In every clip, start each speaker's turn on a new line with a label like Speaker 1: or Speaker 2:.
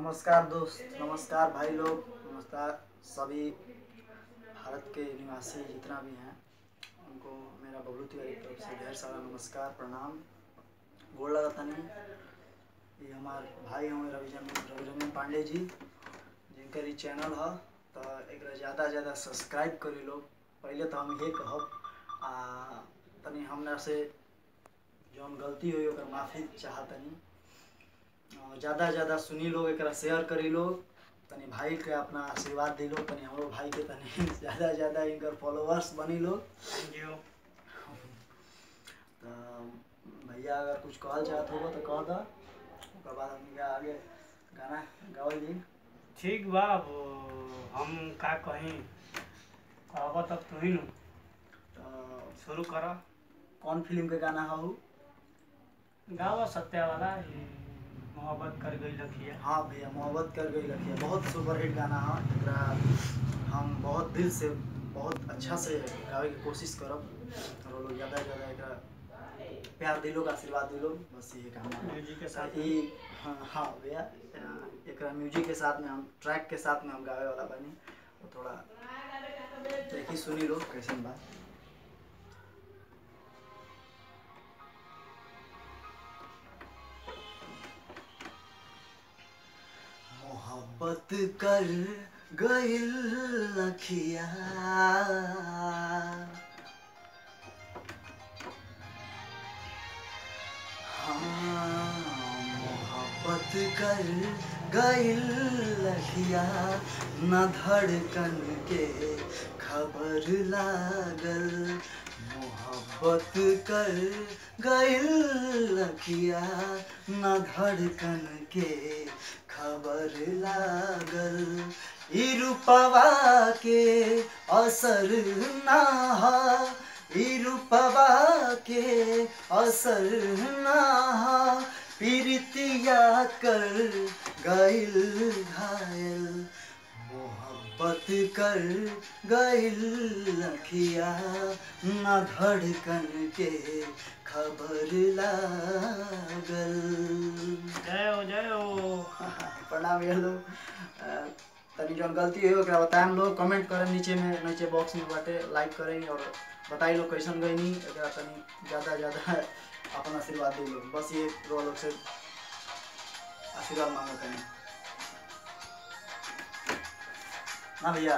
Speaker 1: नमस्कार दोस्त नमस्कार भाई लोग नमस्कार सभी भारत के निवासी जितना भी हैं उनको मेरा बबलू तिवारी की तरफ से ढेर सारा नमस्कार प्रणाम गोड़ लगा तनी ये हमार भाई हमें रविजन रविरंजन पांडे जी जिनकर ई चैनल है तो एक ज़्यादा से ज़्यादा सब्सक्राइब करी लोग पहले तो हम ये कहब आ तनी हमरा से जौन गलती हुई ओकर माफ़ी चाहतनी ज़्यादा से ज़्यादा सुनी लोग एकरा शेयर करी लोग तनी भाई के अपना आशीर्वाद दी लोग तनी हमरो भाई के तनी ज़्यादा से ज़्यादा इनकर फॉलोअर्स बनी लोग
Speaker 2: थैंक यू
Speaker 1: तो भैया अगर कुछ कहल चाहत होगा तो कह दा ओकर बाद हम आगे गाना गावल जी
Speaker 2: ठीक बा अब हम का कहीं कहब तब तू ही नु
Speaker 1: तो
Speaker 2: शुरू कर
Speaker 1: कौन फिल्म के गाना हऊ
Speaker 2: गावा सत्या वाला ई मोहब्बत कर गई लखिया
Speaker 1: हाँ भैया मोहब्बत कर गई रखिए बहुत सुपरहिट गाना है एकरा हम बहुत दिल से बहुत अच्छा से गावे की कोशिश करब और वो लोग ज़्यादा से ज़्यादा एकरा प्यार दिलो का आशीर्वाद दिलो बस ये काम है
Speaker 2: म्यूजिक के साथ
Speaker 1: ई हाँ हाँ भैया एकरा म्यूजिक के साथ में हम ट्रैक के साथ में हम गावे वाला बनी तो थोड़ा देखी सुनी लो कैसन बा मोहब्बत कर गइल लखिया हाँ, मोहब्बत कर गइल लखिया न धड़कन के खबर लागल मोहब्बत कर गइल लखिया न धड़कन के खबर लागल ई रूपवा के असर ना हा ई रूपवा के असर ना हा पीरितिया कर गइल घायल मोहब्बत कर गइल लखिया न धड़कन के खबर लागल
Speaker 2: जय हो जय हो
Speaker 1: प्रणाम ये लोग अ, तनी जौन गलती हुई ओकरा बताएम लोग कमेंट करें नीचे में नीचे बॉक्स में बाटे लाइक करें और बताई लोग कैसन गई एकरा तनी ज़्यादा ज़्यादा अपन आशीर्वाद दे लोग बस ये रो लोग से आशीर्वाद मांगो तनी ना भैया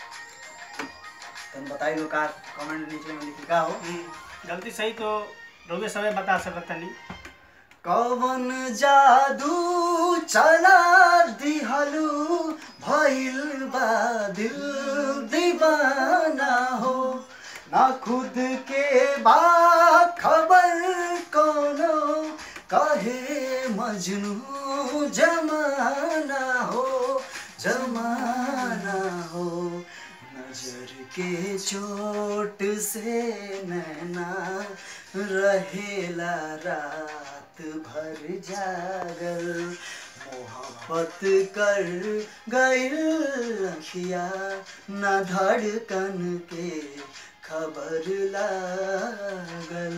Speaker 1: तनी बताई लो का कमेंट नीचे में लिखी का हो
Speaker 2: हम्म, जल्दी सही तो रोगे समय बता सकत नहीं
Speaker 1: कवन जादू चला दिहलू भइल बा दिल दीवाना हो ना खुद के बा खबर कोनो कहे मजनू जमाना हो जमाना हो नजर के चोट से नैना रहेला रात भर जागल मोहब्बत कर गइल लखिया न धड़कन के खबर लागल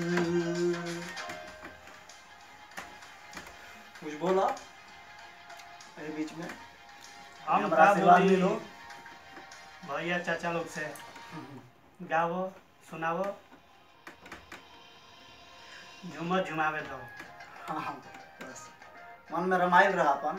Speaker 1: कुछ बोला अरे बीच में
Speaker 2: हम
Speaker 1: हमारा
Speaker 2: का
Speaker 1: आशीर्वाद
Speaker 2: बोली
Speaker 1: ले लो
Speaker 2: भैया चाचा लोग से गावो सुनावो झूमर झुमावे दो
Speaker 1: हाँ हाँ बस मन में रमाइल रहा अपन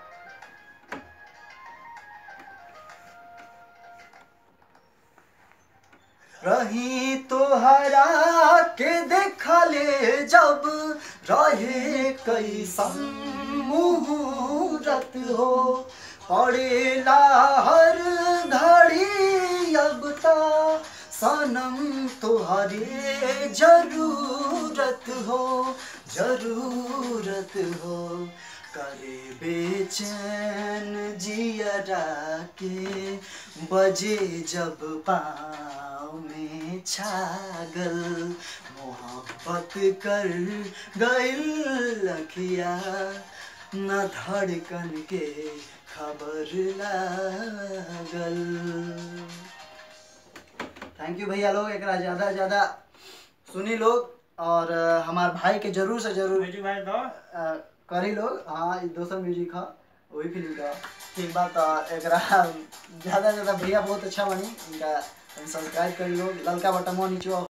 Speaker 1: रही तोहरा के देखले जब रहे कैसन मुहूर्त हो पड़ेला हर घड़ी अब ता सनम तुहरे जरूरत हो जरूरत हो करे बेचैन जियरा के बजे जब पाँव में छागल मोहब्बत कर गइल लखिया न धड़कन के खबर लागल थैंक यू भैया लोग एकरा ज़्यादा ज़्यादा सुनी लोग और अ, हमार भाई के जरूर से जरूर
Speaker 2: म्यूजिक भाई दो
Speaker 1: अ, करी लोग हाँ ई दोसर म्यूजिक है वही फिल्म का ठीक बात तो एकरा ज़्यादा से ज़्यादा भैया बहुत अच्छा बनी इनका सब्सक्राइब करी लोग ललका बटन नीचे